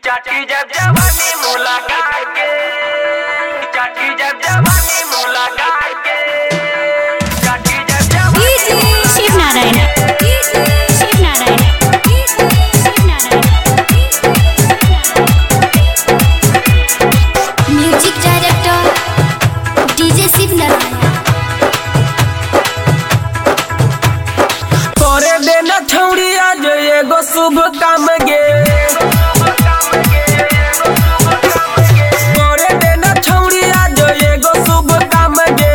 चाटी जब जवानी मुलाकात के चाटी जब जवानी मुलाकात के चाटी जब जवानी Shiv Narayan Shiv Narayan Shiv Narayan music director DJ Shiv Narayan करे देना छौड़ी आज एगो शुभ काम गे करे देना छौड़ी आज एगो शुभ काम गे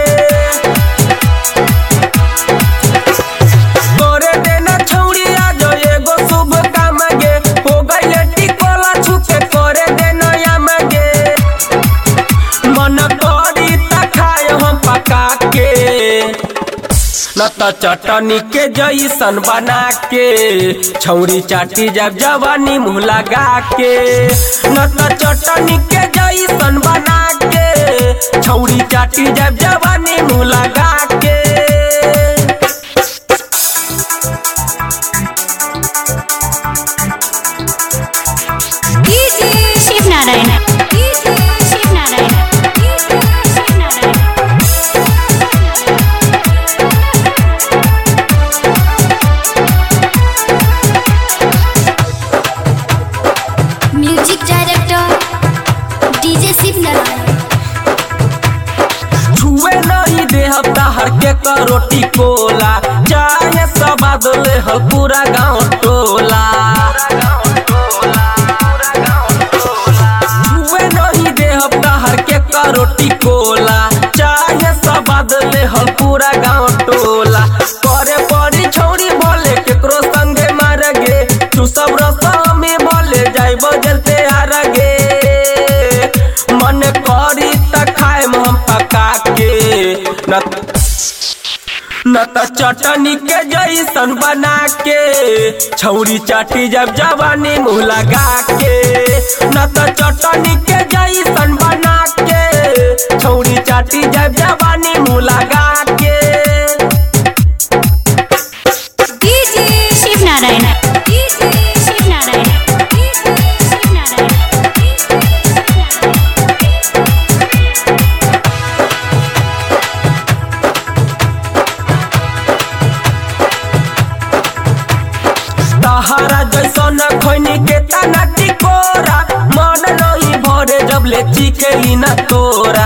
करे देना छौड़ी आज एगो शुभ काम गे हो गइले टिकोला छुके करे देना याम गे मन करी त खाए हम पका के न त चटनी के जैसन बना के छौरी चाटी जब जवानी मुँह लगा के न त चटनी के जैसन बना के छौरी चाटी जब जवानी मुँह लगा के Shiv Narayan Shiv Narayan Shiv Narayan music director DJ Shiv Narayan छुए नहीं दे हफ्ता हर के करोटी कोला चाहे सब बदले हो पूरा गाँव टोला छुए नहीं दे हफ्ता हर के करोटी कोला चाहे सब बदले हो पूरा गाँव टोला करे पड़ी छौरी बोले केकरो संगे मार गे तू सब रस्ता में बोले जाई बजलते हार गे मन करी त खाए हम पका के न न त चटनी के जैसन बना के छौरी चाटी जब जवानी मुँह लगा के न त चटनी के जैसन बना के छौरी चाटी जब जवानी मुँह लगा के शिव नारायण शिव नारायण शिव नारायण तहरा जैसन खैनी के तना टिकोरा मन नहीं भरे जब ले चिकेली न तोरा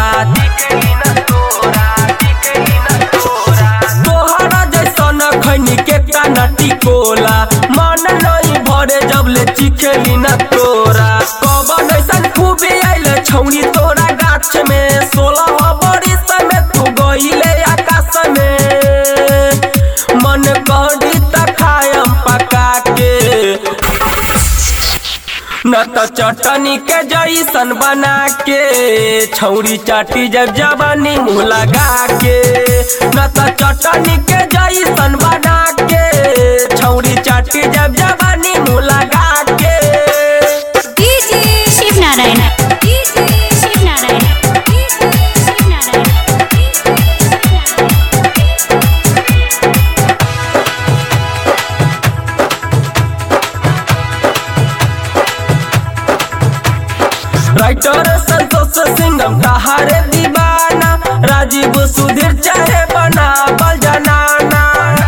तोहरा जैसन खैनी के तना टिकोला मन नहीं भरे जब ले चिकेली न तोरा कबन ऐसन खूबे आइले छौनी तोरा गाछ में सोलह बरिस में तू गइले आकाश में मन करी त खायम पका के न त चटनी के जैसन बना के छौरी चाटी जब जवानी मुँह लगा के न त चटनी के जैसन बना के छौरी चाटी जब जवानी मुँह लगा के शिव नारायण शिव नारायण शिव नारायण राइटर संतोष सिंगम तहारे दीवाना राजीव सुधीर चाहे बना बल जनाना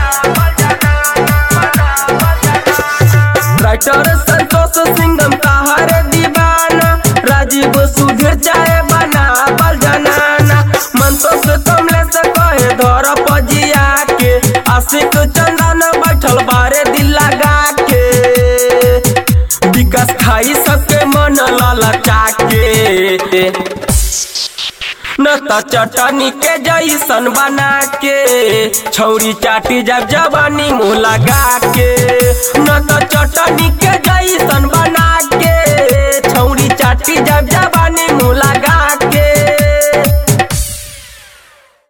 राइटर संतोष सिंगम तहारे दीवाना राजीव सुधीर चाहे बना बल जनाना मंतोष कमले से कहे धर पजिया के आशिक चंदन बैठल बारे दिल लगा के विकास खाई सबके मन ललचा के न त चटनी के जैसन बना के छौरी चाटी जब जवानी मुँह लगा के न त चटनी के जैसन